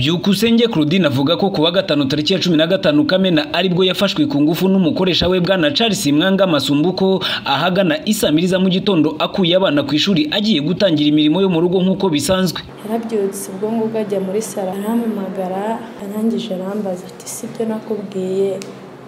byukusenge Claudine avuga ko kuwa gatanu tariki ya cumi na gatanu Kamena aribwo yafashwe ku ngufu n'umukoresha we bwana Charles Mwanga Masumbuko ahagana isamiriza mu gitondo akuye abana ku ishuri agiye gutangira imirimo yo mu rugo nk'uko bisanzwe yarabyutse ubwonko bwe ajya muri salo arampamagara arangije arambaza ati si byo nakubwiye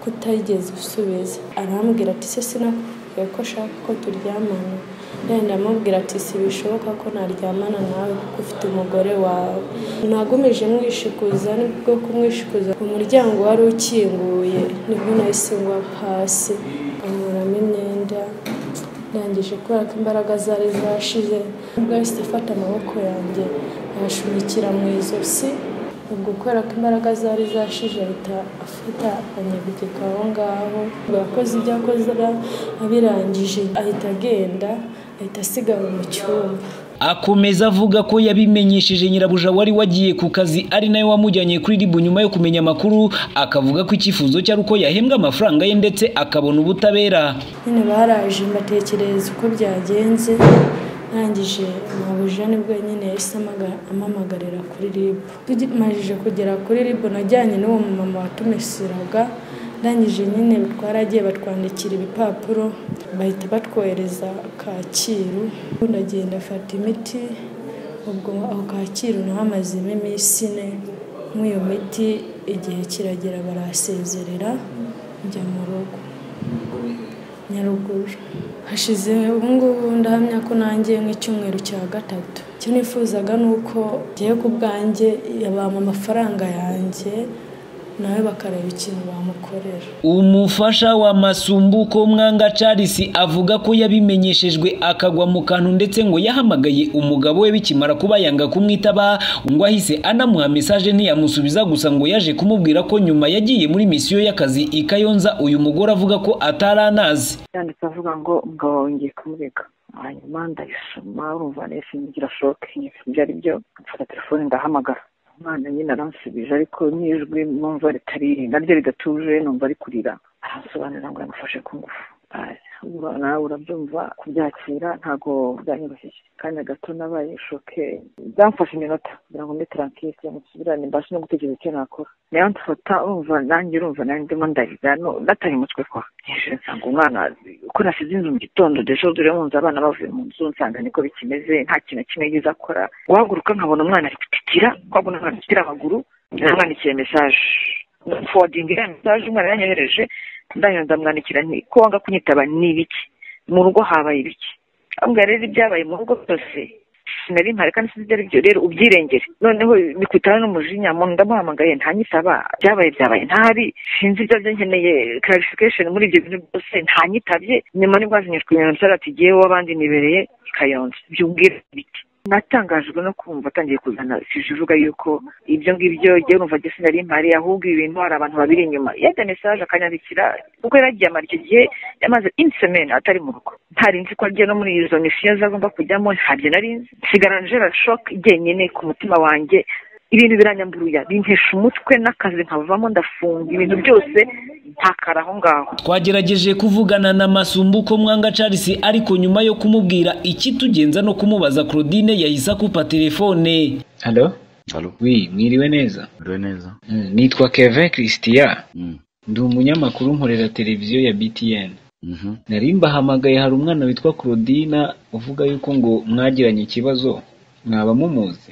ko utarigeze usubiza arambwira ati se sinakubwiye ko ashaka ko turyamana ndenda amubwira ati si bishoboka ko naryamana nawe kuko ufite umugore wawe nagumije mwishikuza nibwo kumwishikuza umuryango wari ukinguye nibwo nahise ngwa hasi ankuramo imyenda ndangije kubera ko imbaraga zari zashize nibwo yahise afata amaboko yanjye ayashunikira mu izosi ubwo kubera ko imbaraga zari zashije ahita afata anyegekeka aho ngaho akoze ibyo akora abirangije ahita agenda ahita asigara mu cyumba akomeza avuga ko yabimenyesheje nyirabuja wari wagiye ku kazi ari nawe wamujyanye kuri ribu nyuma yo kumenya amakuru akavuga ko icyifuzo cye ari uko yahembwa amafaranga ye ndetse akabona ubutabera nyine baraje mbatekerereza uko byagenze ntangije mabuja nibwo nyine yahise amamagarira kuri ribu tumajije kugera kuri ribu najyanye n'uwo mumama watumeseraga ndangije nyine twaragiye batwandikira ibipapuro bahita batwohereza kacyiru ndagenda afata imiti ubwo aho kacyiru naho amazemo iminsi ine nk'iyo miti igihe kiragera barasezerera njya mu rugo nyaruguru hashize ubungubu ndahamya ko nanjye nk'icyumweru cya gatatu icyo nifuzaga ni uko ngiye ku bwanjye yabama amafaranga yanjye nawe bakareba ikintu bamukorera umufasha wa masumbuko mwanga Charles avuga ko yabimenyeshejwe akagwa mu kantu ndetse ngo yahamagaye umugabo we bikimara kuba yanga kumwitaba ngo ahise anamuha mesaje ntiyamusubiza gusa ngo yaje kumubwira ko nyuma yagiye muri misiyo y'akazi i Kayonza uyu mugore avuga ko atari anazi yanditse avuga ngo umugabo wongeye kumureka hanyuma ndayisoma urumva nese ngira shoke byari byo mfata telefone ndahamagara umwana nyine aransubije ariko n'ijwi numva ritari naryo ridatuje numva ari kurira aransobanurira ngo yamufashe ku ngufu nawe urabyumva kubyakira ntabwo byanyoroheye kanya gato nabaye shoke byamfashe iminota kugira ngo mbe tarankisi musubirane mbashe no gutekereza icyo nakora nayo ndufata urumva nanjye urumva nanjye ndimo ndarira natari umutwe kwa hejuru nsanga umwana uko nasize inzu mu gitondo dejo dore nkunze abana bavuye mu nzu nsanga niko bikimeze nta kintu kimwe yize akora guhaguruka nkabona umwana ari gutitira nkabona umwana gutitira amaguru namwandikiye mesaje fowadinga iriya mesaje umwana yanyohereje ndangije ndamwandikira nti ko wanga kunyitaba ni ibiki mu rugo habaye ibiki ambwira rero ibyabaye mu rugo byose sinari mpari kandi sinzi ibyo ari byo rero ubyirengere noneho bikutana n'umujinya muntu ndamuhamagaye ntanyitaba byabaye byabaye ntahari sinzi ibyo byo nkeneye clarification muri ibyo bintu byose ntanyitabye nyuma nibwo hazinyujwe ibintu ati giye w'abandi nibereye kayonza byumbwira ibiki natangajwe no kumva atangiye kuzana sije uvuga yuko ibyo ngibyo jye urumva jye sinari mpari ahubwo ibintu hari abantu babiri inyuma yajya mesaje akanyandikira kuko yaragiye amara icyo gihe yamaze insemene atari mu rugo ntari nzi ko agiye no muri izo misiyo zagomba kujyamo ntabyo nari nzi nsigara njera shoke jyenyine ku mutima wanjye ibintu biranyamburuya bintesha umutwe n'akazi nkavamo ndafunga ibintu byose ntakara aho ngaho twagerageje kuvugana na masumbuko mwanga Charles ariko nyuma yo kumubwira iki tugenza no kumubaza Claudine yahise akupa telefone halo Halo, wi mwiriwe neza uriwe neza? Mm, nitwa Kevin Christian Mm. ndi umunyamakuru nkorera televiziyo ya BTN Mhm. nari mbahamagaye hari umwana witwa Claudina uvuga yuko ngo mwagiranye ikibazo mwaba mumuzi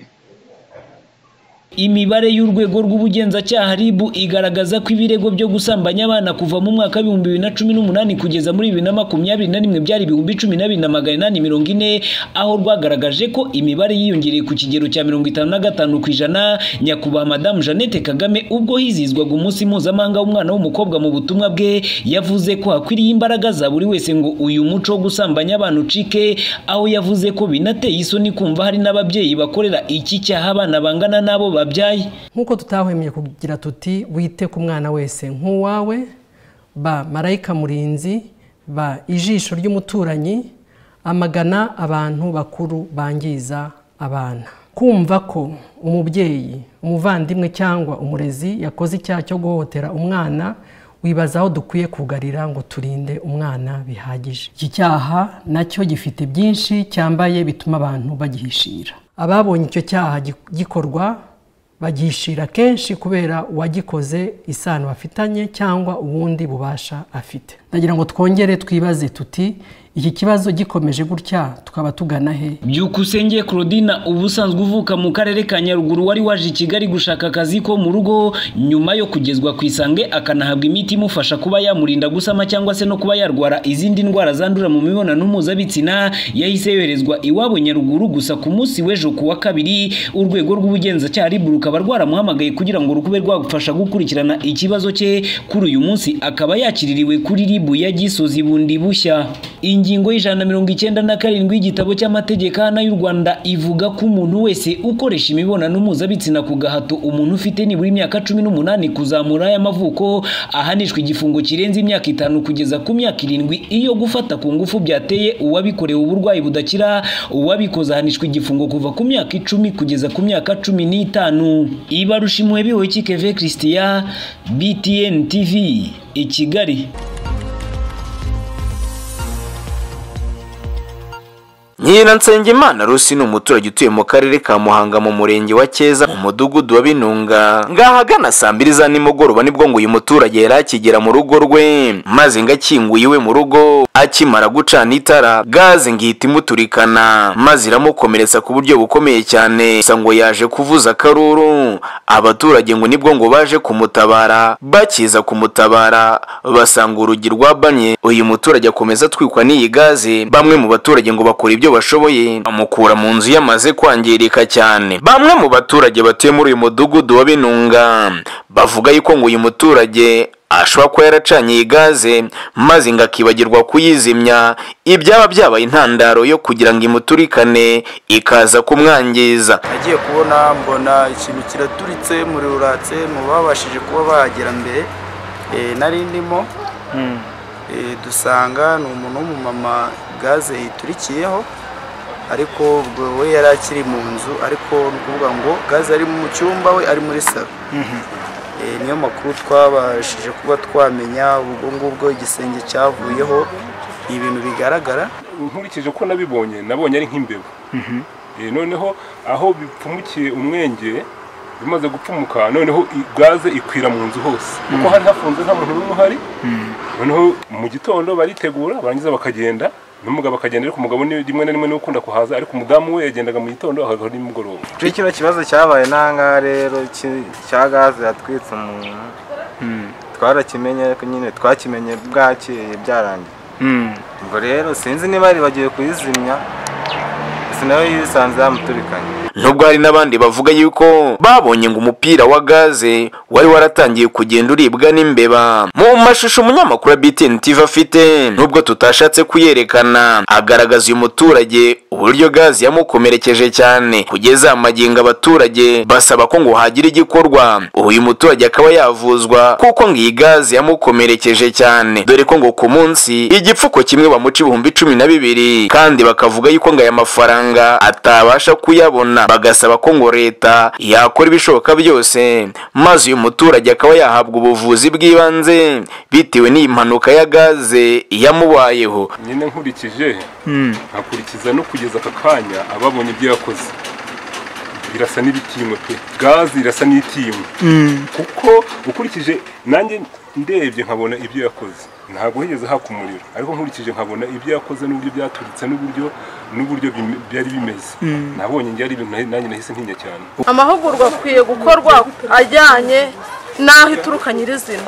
imibare y'urwego rw'ubugenzacyaha RIB igaragaza ko ibirego byo gusambanya abana kuva mu mwaka w'ibihumbi bibiri na cumi n'umunani kugeza muri bibiri na makumyabiri na rimwe byari ibihumbi cumi na bibiri na magana inani mirongo ine aho rwagaragaje ko imibare yiyongereye ku kigero cya mirongo itanu na gatanu ku ijana nyakubahwa madamu jeannette kagame ubwo hizihizwaga umunsi mpuzamahanga w'umwana w'umukobwa mu butumwa bwe yavuze ko hakwiriye imbaraga za buri wese ngo uyu muco wo gusambanya abana ucike aho yavuze ko binateye isoni kumva hari n'ababyeyi bakorera iki cyaha abana bangana n'abo babyaye nk'uko tutahwemye kugira tuti wite ku mwana wese nk'uwawe ba marayika murinzi ba ijisho ry'umuturanyi amagana abantu bakuru bangiza abana kumva ko umubyeyi umuvandimwe cyangwa umurezi yakoze icyaha cyo guhohotera umwana wibaza aho dukwiye kugarira ngo turinde umwana bihagije iki cyaha nacyo gifite byinshi cyambaye bituma abantu bagihishira ababonye icyo cyaha gi- gikorwa bagishira kenshi kubera uwagikoze isano bafitanye cyangwa ubundi bubasha afite ndagira ngo twongere twibaze tuti iki kibazo gikomeje gutya tukaba tugana he byukusenge Claudina ubu usanzwe uvuka mu karere ka Nyaruguru wari waje i Kigali gushaka akazi ko mu rugo nyuma yo kugezwa ku isange akanahabwa imiti imufasha kuba yamurinda gusama cyangwa se no kuba yarwara izindi ndwara zandura mu mibonano mpuzabitsina yahise yoherezwa iwabo Nyaruguru gusa ku munsi w'ejo ku wa kabiri urwego rw'ubugenzacyaha RIB rukaba rwaramuhamagaye kugira ngo rukube rwagufasha gukurikirana ikibazo cye kuri uyu munsi akaba yakiririwe kuri RIB ya Gisozi bundi bushya ingingo y'ijana na mirongo icyenda na karindwi y'igitabo cy'amategeko ahana y'u Rwanda ivuga ko umuntu wese ukoresha imibonano mpuzabitsina ku gahato umuntu ufite nibura imyaka cumi n'umunani kuzamura y'amavuko ahanishwa igifungo kirenze imyaka itanu kugeza ku myaka irindwi iyo gufata ku ngufu byateye uwabikorewe uburwayi budakira uwabikoze ahanishwa igifungo kuva ku myaka icumi kugeza ku myaka cumi n'itanu ibarusha impuhwe bihoye keve christian btn tv i kigali Nyiransengimana Rusi ni umuturage utuye mu karere ka Muhanga mu murenge wa Cyeza mu mudugudu wa Binunga ngaha agana saa mbiri za nimugoroba nibwo ngo uyu muturage yari akigera mu rugo rwe maze ngo akinguye iwe mu rugo akimara gucana itara gaze ngihita imuturikana maze iramukomeretsa ku buryo bukomeye cyane gusa ngo yaje kuvuza akaruru abaturage ngo nibwo ngo baje kumutabara bakiza kumutabara basanga urugi rwabanye uyu muturage akomeza atwikwa n'iyi gaze bamwe mu baturage ngo bakora ibyo bashoboye bamukura mu nzu yamaze kwangirika cyane bamwe mu baturage batuye muri uyu mudugudu wa binunga bavuga yuko ngo uyu muturage ashobora kuba yaracanye iyi gaze maze ngo akibagirwa kuyizimya ibyaba byabaye intandaro yo kugira ngo imuturikane ikaza kumwangiza nagiye kubona mbona ikintu kiraturitse umuriro uratse mu babashije kuba bahagera mbere nari ndimo dusanga ni umuntu w'umumama gaze yiturikiyeho ariko ubwo we yari akiri mu nzu ariko ni ukuvuga ngo gaze ari mu cyumba we ari muri salo niyo makuru twabashije kuba twamenya ubwo ngubwo igisenge cyavuyeho ibintu bigaragara nkurikije uko nabibonye nabonye ari nk'imbeba noneho aho bipfumukiye umwenge bimaze gupfumuka noneho gaze ikwira mu nzu hose kuko hari hafunze nta muntu n'umwe uhari noneho mu gitondo baritegura barangiza bakagenda n'umugabo akagenda ariko umugabo ni rimwe na rimwe niwe ukunda kuhaza ariko umudamu we yagendaga mu gitondo akagaruka nimugoroba kuri kino kibazo cyabaye n'ahangaha rero ki- cya gaze yatwitse umuntu twarakimenye ariko nyine twakimenye bwakeye byarangiye ubwo rero sinzi niba ari bagiye kuyizimya gusa nawe yisanze yamuturikanye nubwo hari n'abandi bavuga yuko babonye ngo umupira wa gaze wari waratangiye kugenda uribwa n'imbeba mu mashusho umunyamakuru wa BTN TV afite nubwo tutashatse kuyerekana agaragaza uyu muturage uburyo gaze yamukomerekeje cyane kugeza amagingo abaturage basaba ko ngo hagira igikorwa uyu muturage akaba yavuzwa kuko ngo iyi gaze yamukomerekeje cyane dore ko ngo ku munsi igipfuko kimwe bamuca ibihumbi cumi na bibiri kandi bakavuga yuko ngo aya mafaranga atabasha kuyabona bagasaba ko ngo leta yakora ibishoboka byose maze uyu muturage akaba yahabwa ubuvuzi bw'ibanze bitewe n'iyi mpanuka ya gaze yamubayeho nyine nkurikije nkakurikiza no kugeza aka kanya ababonye ibyo yakoze birasa n'ibitinywe pe gaze irasa n'itinywe kuko ukurikije nanjye ndebye nkabona ibyo yakoze ntabwo higeze haka umuriro ariko nkurikije nkabona ibyo yakoze n'uburyo byaturitse n'uburyo n'uburyo bim- byari bimeze nabonye njye ari ibintu nahi- nanjye nahise ntinya cyane amahugurwa akwiye gukorwa ajyanye n'aho ituruka nyirizina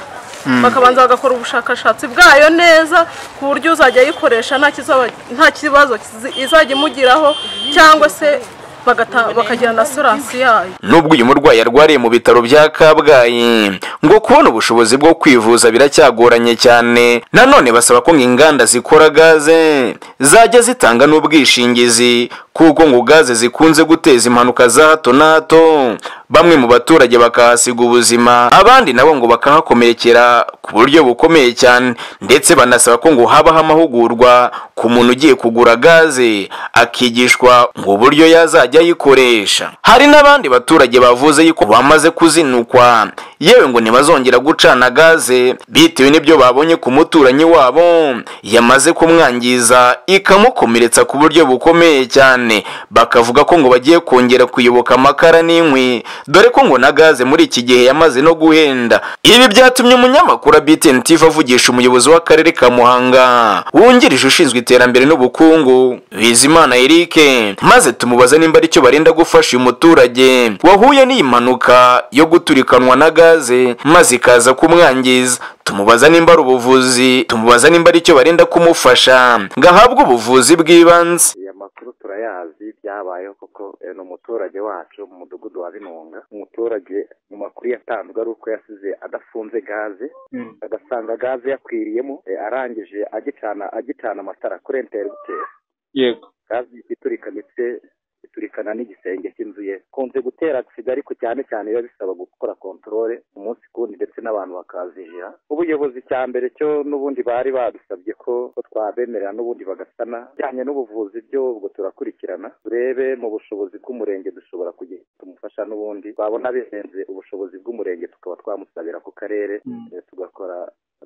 bakabanza bagakora ubushakashatsi bwayo neza ku buryo uzajya ayikoresha nta kizaba- nta kibazo kizi- izajya imugiraho cyangwa se bagata- bakagira na sorasi yayo nubwo uyu murwayi arwariye mu bitaro bya kabgayi ngo kubona ubushobozi bwo kwivuza biracyagoranye cyane nanone basaba ko ngo inganda zikora gaze zajya zitanga n'ubwishingizi kuko ngo gaze zikunze guteza impanuka za hato na hato bamwe mu baturage bakahasiga ubuzima abandi nabo ngo bakahakomerekera ku buryo bukomeye cyane ndetse banasaba ko ngo habaho amahugurwa ku muntu ugiye kugura gaze akigishwa ngo uburyo yazajya ayikoresha hari n'abandi baturage bavuze yuko bamaze kuzinukwa yewe ngo ntibazongera gucana gaze bitewe n'ibyo babonye ku muturanyi wabo yamaze kumwangiza ikamukomeretsa ku buryo bukomeye cyane cyane bakavuga ko ngo bagiye kongera kuyoboka amakara n'inkwi dore ko ngo na gaze muri iki gihe yamaze no guhenda ibi byatumye umunyamakuru BTN TV avugisha umuyobozi w'akarere ka Muhanga wungirije ushinzwe iterambere n'ubukungu Bizimana Eric maze tumubaza nimba aricyo barenda gufasha uyu muturage wahuye n'iyi mpanuka yo guturikanwa na gaze maze ikaza kumwangiza tumubaza nimba ari ubuvuzi tumubaza nimba aricyo barenda kumufasha ngo ahabwe ubuvuzi bw'ibanze aya makuru turayazi byabayeho koko eh, ni umuturage wacu mu mudugudu wa binunga umuturage mu makuru yatanzwe ari uko yasize adafunze gaze agasanga gaze yakwiriyemo eh, arangije agicana agicana amatara kuri enteributeri yego gaze iturika ndetse iturikana n'igisenge cy'inzu ye kunze gutera agisida ariko cyane cyane biba bisaba gukora kontorore umunsi ku wundi ndetse n'abantu bakazijira ubuyobozi cya mbere cyo n'ubundi bari badusabye ko ko twabemerera n'ubundi bagasana bijyanye n'ubuvuzi byo ubwo turakurikirana turebe mu bushobozi bw'umurenge dushobora kugira tumufasha n'ubundi twabona birenze ubushobozi bw'umurenge tukaba twamusabira ku karere eh, tugakora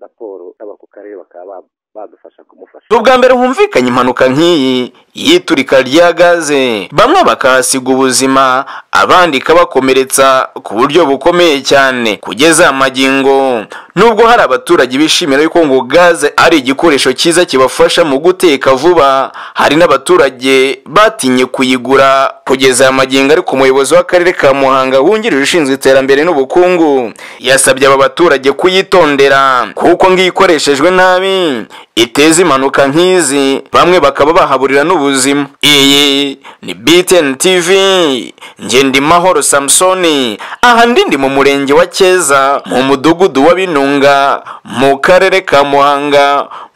raporo aba ku karere bakaba ba- badufasha kumufasha si ubwa mbere humvikanye impanuka nk'iyi y'iturika rya gaze bamwe bakahasiga ubuzima abandi ikabakomeretsa ku buryo bukomeye cyane kugeza aya magingo nubwo hari abaturage bishimira yuko ngo gaze ari igikoresho cyiza kibafasha mu guteka vuba hari n'abaturage batinye kuyigura kugeza aya magingo ariko umuyobozi w'akarere ka muhanga wungirije ushinzwe iterambere n'ubukungu yasabye aba baturage kuyitondera kuko ngo iyo ikoreshejwe nabi iteza impanuka nk'izi bamwe bakaba bahaburira n'ubuzima iyi ni btn tv ngendimahoro samusoni aha ndi ndi mu murenge wa cyeza mu mudugudu wa binunga mu karere ka muhanga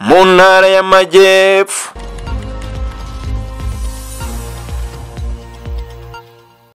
mu ntara y'amajyepfo